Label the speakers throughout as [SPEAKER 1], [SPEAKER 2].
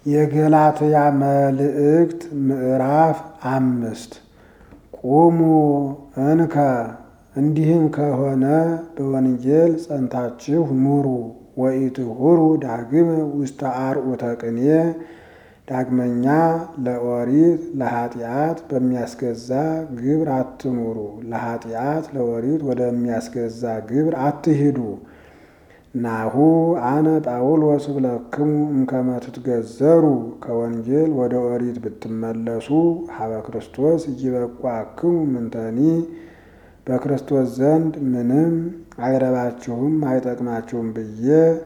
[SPEAKER 1] የገላትያ መልእክት ምዕራፍ አምስት ቁሙ እንከ እንዲህም ከሆነ በወንጌል ጸንታችሁ ኑሩ። ወኢትሁሩ ዳግም ውስተ አርዑተ ቅኔ ዳግመኛ ለኦሪት ለኃጢአት በሚያስገዛ ግብር አትኑሩ። ለኃጢአት ለኦሪት ወደሚያስገዛ ግብር አትሂዱ። ናሁ አነ ጳውሎስ ብለክሙ እምከመ ትትገዘሩ ከወንጌል ወደ ኦሪት ብትመለሱ ሀበ ክርስቶስ እይበቋክሙ ምንተኒ በክርስቶስ ዘንድ ምንም አይረባችሁም አይጠቅማችሁም ብዬ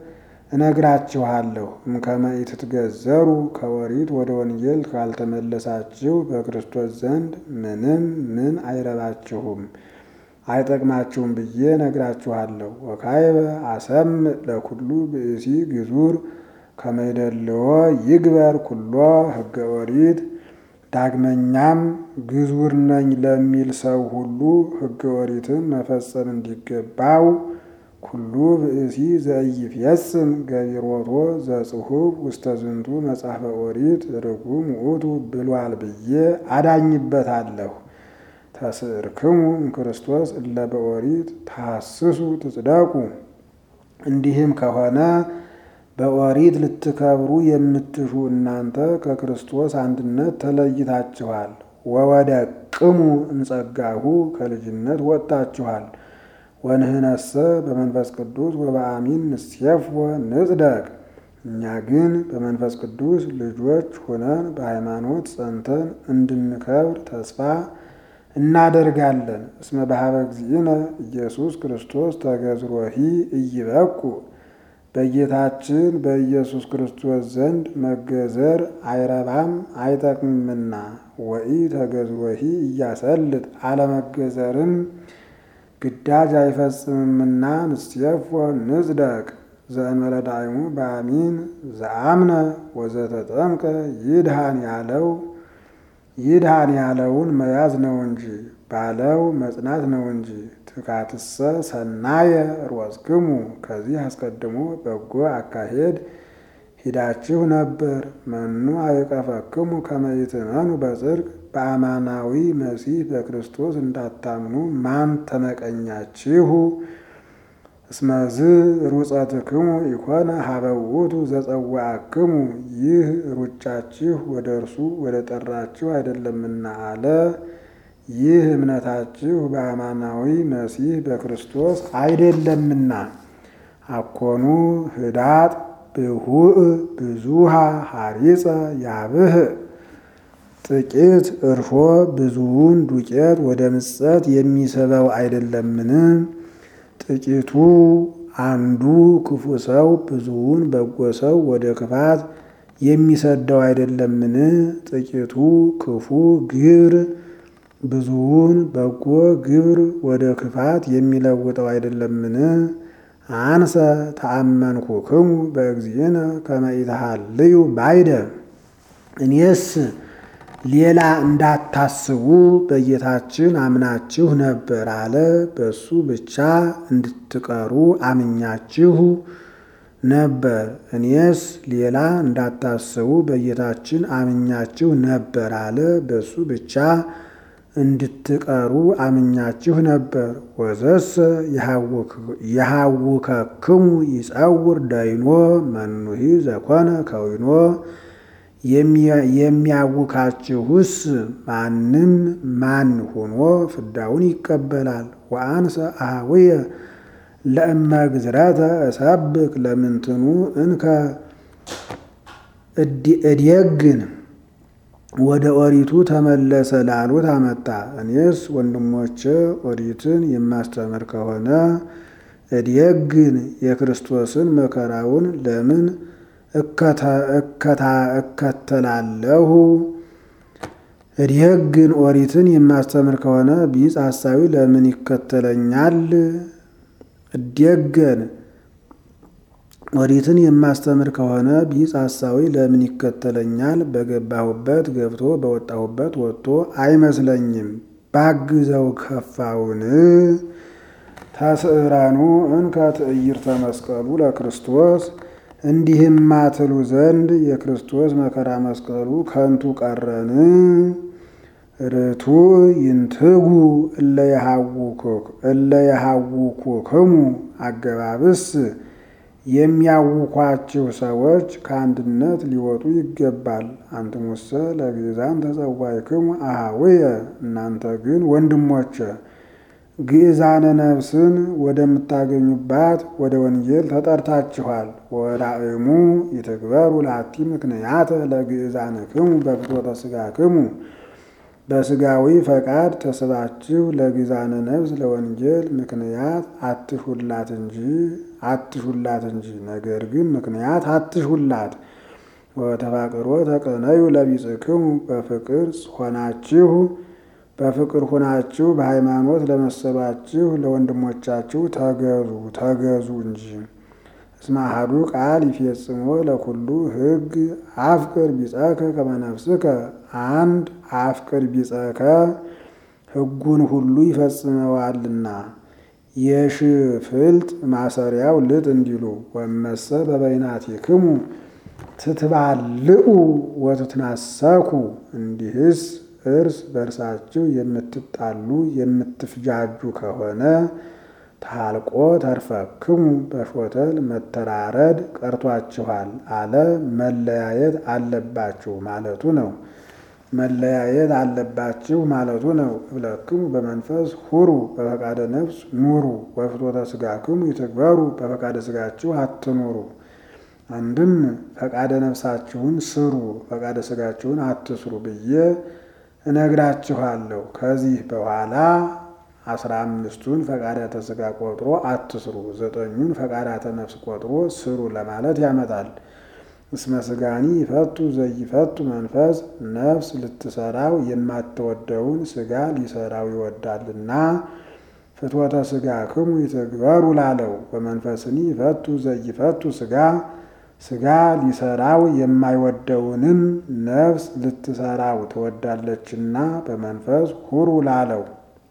[SPEAKER 1] እነግራችኋለሁ። እምከመ ኢትትገዘሩ ከኦሪት ወደ ወንጌል ካልተመለሳችሁ በክርስቶስ ዘንድ ምንም ምን አይረባችሁም አይጠቅማችሁም ብዬ ነግራችኋለሁ። ወካይበ አሰምዕ ለኩሉ ብእሲ ግዙር ከመይደልዎ ይግበር ኩሎ ሕገ ኦሪት። ዳግመኛም ግዙር ነኝ ለሚል ሰው ሁሉ ሕገ ኦሪትን መፈጸም እንዲገባው ኩሉ ብእሲ ዘኢይፌጽም ገቢሮቶ ዘጽሑፍ ውስተ ዝንቱ መጽሐፈ ኦሪት ርጉም ውእቱ ብሏል ብዬ አዳኝበታለሁ። ተስዕርክሙ እምክርስቶስ እለ በኦሪት ታሐስሱ ትጽደቁ። እንዲህም ከሆነ በኦሪት ልትከብሩ የምትሹ እናንተ ከክርስቶስ አንድነት ተለይታችኋል። ወወደቅሙ እምጸጋሁ ከልጅነት ወጥታችኋል። ወንህነሰ በመንፈስ ቅዱስ ወበአሚን ንሴፍወ ንጽደቅ። እኛ ግን በመንፈስ ቅዱስ ልጆች ሆነን በሃይማኖት ጸንተን እንድንከብር ተስፋ እናደርጋለን። እስመ በሀበ እግዚእነ ኢየሱስ ክርስቶስ ተገዝሮሂ ኢይበቁ በጌታችን በኢየሱስ ክርስቶስ ዘንድ መገዘር አይረባም አይጠቅምምና። ወኢ ተገዝሮሂ እያሰልጥ አለመገዘርም ግዳጅ አይፈጽምምና። ንሴፎ ንጽደቅ ዘእንበለ ዳይሙ በአሚን ዘአምነ ወዘተጠምቀ ይድሃን ያለው ይድሃን ያለውን መያዝ ነው እንጂ ባለው መጽናት ነው እንጂ። ትካትሰ ሰናየ ሮጽክሙ ከዚህ አስቀድሞ በጎ አካሄድ ሂዳችሁ ነበር። መኑ አይቀፈክሙ ከመ ይትመኑ በጽድቅ በአማናዊ መሲህ በክርስቶስ እንዳታምኑ ማን ተመቀኛችሁ? እስመዝ ሩጸትክሙ ኢኮነ ሀበ ውእቱ ዘጸዋዕክሙ ይህ ሩጫችሁ ወደ እርሱ ወደ ጠራችሁ አይደለምና አለ። ይህ እምነታችሁ በአማናዊ መሲህ በክርስቶስ አይደለምና። አኮኑ ህዳጥ ብሁእ ብዙሃ ሐሪፀ ያብህ ጥቂት እርሾ ብዙውን ዱቄት ወደ ምጸት የሚስበው አይደለምን? ጥቂቱ አንዱ ክፉ ሰው ብዙውን በጎ ሰው ወደ ክፋት የሚሰደው አይደለምን? ጥቂቱ ክፉ ግብር ብዙውን በጎ ግብር ወደ ክፋት የሚለውጠው አይደለምን? አንሰ ተአመንኩክሙ በእግዚእነ ከመ ኢትሃልዩ ባይደ እኔስ ሌላ እንዳታስቡ በጌታችን አምናችሁ ነበር አለ። በሱ ብቻ እንድትቀሩ አምኛችሁ ነበር። እኔስ ሌላ እንዳታስቡ በጌታችን አምኛችሁ ነበር አለ። በሱ ብቻ እንድትቀሩ አምኛችሁ ነበር። ወዘሰ የሃውከክሙ ይጸውር ዳይኖ መኑሂ ዘኮነ ከዊኖ የሚያውካችሁስ ማንም ማን ሆኖ ፍዳውን ይቀበላል። ወአንሰ አኀውየ ለእመ ግዝረተ እሰብክ ለምንትኑ እንከ እድየግን ወደ ኦሪቱ ተመለሰ ላሉት አመጣ። እኔስ ወንድሞቼ ኦሪትን የማስተምር ከሆነ እድየግን የክርስቶስን መከራውን ለምን እከተላለሁ? እድየግን ኦሪትን የማስተምር ከሆነ ቢጽ ሐሳዊ ለምን ይከተለኛል? እድየገን ኦሪትን የማስተምር ከሆነ ቢጽ ሐሳዊ ለምን ይከተለኛል? በገባሁበት ገብቶ በወጣሁበት ወጥቶ አይመስለኝም። ባግዘው ከፋውን ተስዕረኑ እንከ ትዕይርተ መስቀሉ ለክርስቶስ እንዲህማ ትሉ ዘንድ የክርስቶስ መከራ መስቀሉ ከንቱ ቀረን? ርቱ ይንትጉ እለ የሃውኩክሙ አገባብስ የሚያውኳችሁ ሰዎች ከአንድነት ሊወጡ ይገባል። አንትሙሰ ለግእዛን ተጸዋዕክሙ አኀውየ እናንተ ግን ወንድሞቼ ግእዛነ ነፍስን ወደምታገኙባት ወደ ወንጌል ተጠርታችኋል። ወራእሙ ይትግበሩ ላቲ ምክንያተ ለግእዛንክሙ በፍትወተ ሥጋክሙ በሥጋዊ ፈቃድ ተስባችሁ ለግእዛነ ነፍስ ለወንጌል ምክንያት አትሹላት እንጂ አትሹላት እንጂ ነገር ግን ምክንያት አትሹላት። ወተፋቅሮ ተቀነዩ ለቢጽክሙ በፍቅር ሆናችሁ በፍቅር ሆናችሁ በሃይማኖት ለመሰባችሁ ለወንድሞቻችሁ ተገዙ ተገዙ እንጂ። እስመ አሐዱ ቃል ይፌጽሞ ለኩሉ ሕግ አፍቅር ቢጸከ ከመ ነፍስከ አንድ አፍቅር ቢጸከ ሕጉን ሁሉ ይፈጽመዋልና። የሽፍልጥ ማሰሪያው ልጥ እንዲሉ ወመሰ በበይናቲክሙ ትትባልዑ ወትትናሰኩ እንዲህስ እርስ በርሳችሁ የምትጣሉ የምትፍጃጁ ከሆነ ታልቆ ተርፈክሙ በሾተል መተራረድ ቀርቷችኋል አለ። መለያየት አለባችሁ ማለቱ ነው። መለያየት አለባችሁ ማለቱ ነው። እብለክሙ በመንፈስ ሁሩ በፈቃደ ነፍስ ኑሩ ወፍትወተ ሥጋክሙ ይትግበሩ በፈቃደ ሥጋችሁ አትኑሩ። አንድም ፈቃደ ነፍሳችሁን ስሩ ፈቃደ ሥጋችሁን አትስሩ ብዬ እነግራችኋለሁ። ከዚህ በኋላ አስራ አምስቱን ፈቃዳተ ሥጋ ቆጥሮ አትስሩ፣ ዘጠኙን ፈቃዳተ ነፍስ ቆጥሮ ስሩ ለማለት ያመጣል። እስመ ሥጋኒ ይፈቱ ዘይፈቱ መንፈስ ነፍስ ልትሰራው የማትወደውን ሥጋ ሊሰራው ይወዳልና ፍትወተ ሥጋክሙ ይትግበሩ ላለው በመንፈስኒ ይፈቱ ዘይፈቱ ሥጋ ሥጋ ሊሰራው የማይወደውንም ነፍስ ልትሰራው ትወዳለችና በመንፈስ ሁሩ ላለው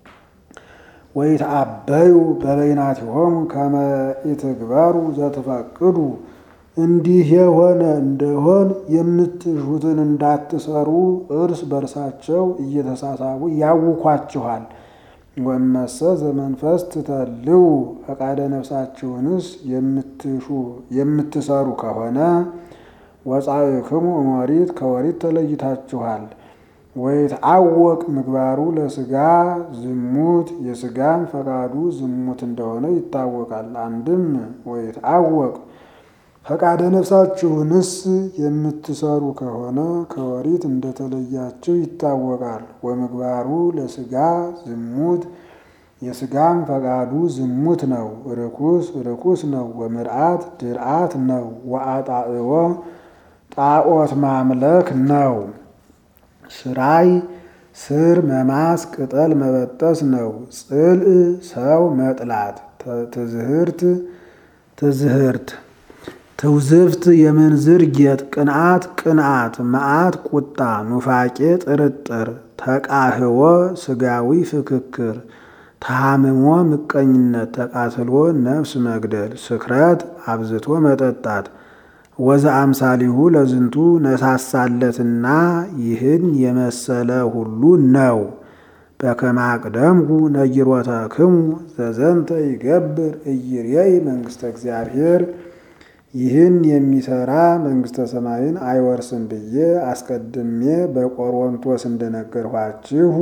[SPEAKER 1] ወይትአበዩ በበይናቲሆሙ ከመ ኢትግበሩ ዘትፈቅዱ እንዲህ የሆነ እንደሆን የምትሹትን እንዳትሰሩ እርስ በርሳቸው እየተሳሳቡ ያውኳችኋል። ወመሰ ዘመንፈስ ትተልው ፈቃደ ነፍሳችሁንስ የምትሹ የምትሰሩ ከሆነ ወጻእክሙ እሞሪት ከወሪት ተለይታችኋል። ወይትአወቅ ምግባሩ ለሥጋ ዝሙት የሥጋም ፈቃዱ ዝሙት እንደሆነ ይታወቃል። አንድም ወይትአወቅ ፈቃደ ነፍሳችሁንስ የምትሰሩ ከሆነ ከወሪት እንደተለያችሁ ይታወቃል። ወምግባሩ ለሥጋ ዝሙት የሥጋም ፈቃዱ ዝሙት ነው፣ ርኩስ ርኩስ ነው። ወምርአት ድርአት ነው። ወአጣዕቦ ጣዖት ማምለክ ነው። ስራይ ስር መማስ ቅጠል መበጠስ ነው። ጽልእ ሰው መጥላት ትዝህርት ትዝህርት ትውዝፍት የምንዝር ጌጥ ቅንዓት ቅንዓት መዓት ቁጣ ኑፋቄ ጥርጥር ተቃህቦ ስጋዊ ፍክክር ተሃምሞ ምቀኝነት ተቃትሎ ነፍስ መግደል ስክረት አብዝቶ መጠጣት ወዘ አምሳሊሁ ለዝንቱ ነሳሳለትና ይህን የመሰለ ሁሉ ነው። በከመ አቅደምኩ ነጊሮተክሙ ዘዘንተ ይገብር እይሬይ መንግሥተ እግዚአብሔር ይህን የሚሰራ መንግሥተ ሰማይን አይወርስም ብዬ አስቀድሜ በቆሮንቶስ እንደነገርኋችሁ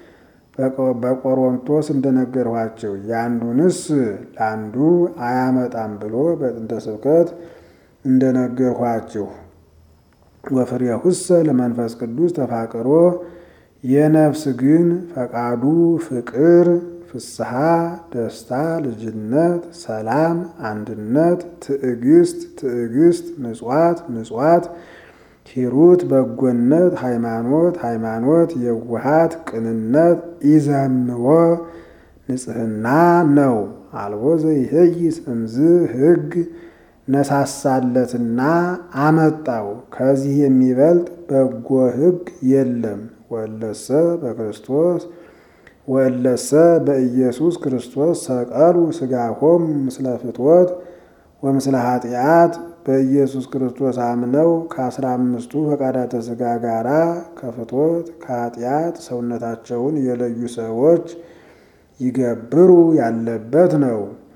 [SPEAKER 1] በቆሮንቶስ እንደነገርኋችሁ ያንዱንስ ለአንዱ አያመጣም ብሎ በጥንተ ስብከት እንደነገርኋችሁ ወፍሬሁሰ ለመንፈስ ቅዱስ ተፋቅሮ የነፍስ ግን ፈቃዱ ፍቅር፣ ፍስሐ፣ ደስታ፣ ልጅነት፣ ሰላም፣ አንድነት፣ ትዕግስት፣ ትዕግስት፣ ምጽዋት፣ ምጽዋት፣ ሂሩት፣ በጎነት፣ ሃይማኖት፣ ሃይማኖት፣ የዋሃት፣ ቅንነት፣ ኢዘምዎ ንጽሕና ነው። አልቦ ዘይሄይስ እምዝ ሕግ ነሳሳለትና አመጣው። ከዚህ የሚበልጥ በጎ ሕግ የለም። ወለሰ በክርስቶስ ወለሰ በኢየሱስ ክርስቶስ ሰቀሉ ሥጋሆም ምስለ ፍትወት ወምስለ ኃጢአት በኢየሱስ ክርስቶስ አምነው ከአስራ አምስቱ ፈቃዳተ ሥጋ ጋራ ከፍቶት ከኃጢአት ሰውነታቸውን የለዩ ሰዎች ይገብሩ ያለበት ነው።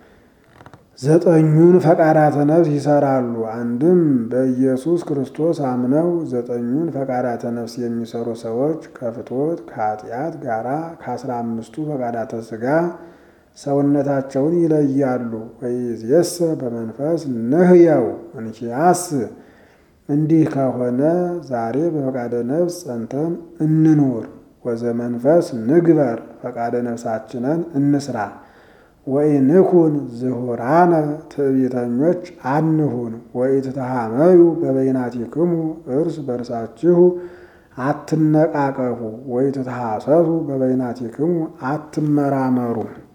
[SPEAKER 1] ዘጠኙን ፈቃዳተ ነፍስ ይሰራሉ። አንድም በኢየሱስ ክርስቶስ አምነው ዘጠኙን ፈቃዳተ ነፍስ የሚሰሩ ሰዎች ከፍቶት ከኃጢአት ጋራ ከአስራ አምስቱ ፈቃዳተ ሥጋ ሰውነታቸውን ይለያሉ። ወይእዜሰ በመንፈስ ንሕየው እንኪያስ እንዲህ ከሆነ ዛሬ በፈቃደ ነፍስ ጸንተን እንኑር። ወዘመንፈስ ንግበር ፈቃደ ነፍሳችንን እንስራ። ወኢንኩን ዝሁራነ ትዕቢተኞች አንሁን። ወኢትተሃመዩ በበይናቲክሙ እርስ በርሳችሁ አትነቃቀፉ። ወኢትትሐሰሱ በበይናቲክሙ አትመራመሩ።